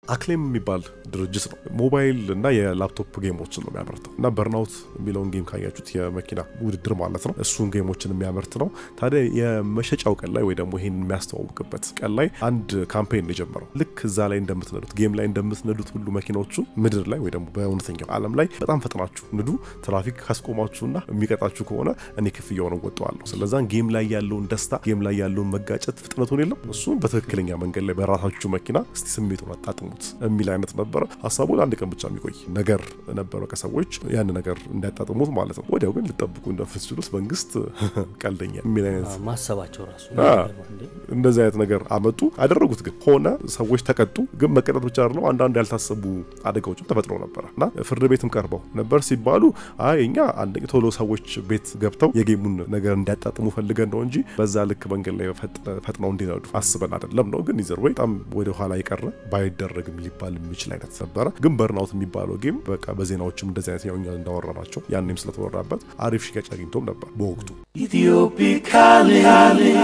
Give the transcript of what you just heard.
አክሌም የሚባል ድርጅት ነው። ሞባይል እና የላፕቶፕ ጌሞችን ነው የሚያመርተው እና በርናውት የሚለውን ጌም ካያችሁት የመኪና ውድድር ማለት ነው። እሱን ጌሞችን የሚያመርት ነው። ታዲያ የመሸጫው ቀን ላይ ወይ ደግሞ ይሄን የሚያስተዋውቅበት ቀን ላይ አንድ ካምፔን ነው የጀመረው። ልክ እዛ ላይ እንደምትነዱት ጌም ላይ እንደምትነዱት ሁሉ መኪናዎቹን ምድር ላይ ወይ ደግሞ በእውነተኛው ዓለም ላይ በጣም ፈጥናችሁ ንዱ። ትራፊክ ካስቆማችሁና የሚቀጣችሁ ከሆነ እኔ ክፍያውን እወጣዋለሁ። ስለዛን ጌም ላይ ያለውን ደስታ፣ ጌም ላይ ያለውን መጋጨት ፍጥነቱን የለም እሱን በትክክለኛ መንገድ ላይ በራሳችሁ መኪና እስቲ ስሜቱን አጣጥሙት የሚል አይነት ነበረ። ሀሳቡ ለአንድ ቀን ብቻ የሚቆይ ነገር ነበረ ከሰዎች ያን ነገር እንዳያጣጥሙት ማለት ነው። ወዲያው ግን ልጠብቁ እንደምትችሉት መንግስት ቀልደኛ የሚል አይነት ማሰባቸው ራሱ እንደዚህ አይነት ነገር አመጡ አደረጉት። ግን ሆነ ሰዎች ተቀጡ። ግን መቀጣት ብቻ አይደለም፣ አንዳንድ ያልታሰቡ አደጋዎችም ተፈጥረው ነበረ እና ፍርድ ቤትም ቀርበው ነበር ሲባሉ አይ እኛ አንድ ቶሎ ሰዎች ቤት ገብተው የጌሙን ነገር እንዲያጣጥሙ ፈልገን ነው እንጂ በዛ ልክ መንገድ ላይ ፈጥነው እንዲነዱ አስበን አይደለም ነው። ግን ይዘር ወይ በጣም ወደ ኋላ የቀረ ባይደረግም ሊባል የሚችል አይነት ነበረ። ግን በርናውት የሚባለው ጌም በቃ በዜናዎችም እንደዚህ አይነት ያው እኛ እንዳወራናቸው ያኔም ስለተወራበት አሪፍ ሽያጭ አግኝቶም ነበር በወቅቱ Ethiopic calling.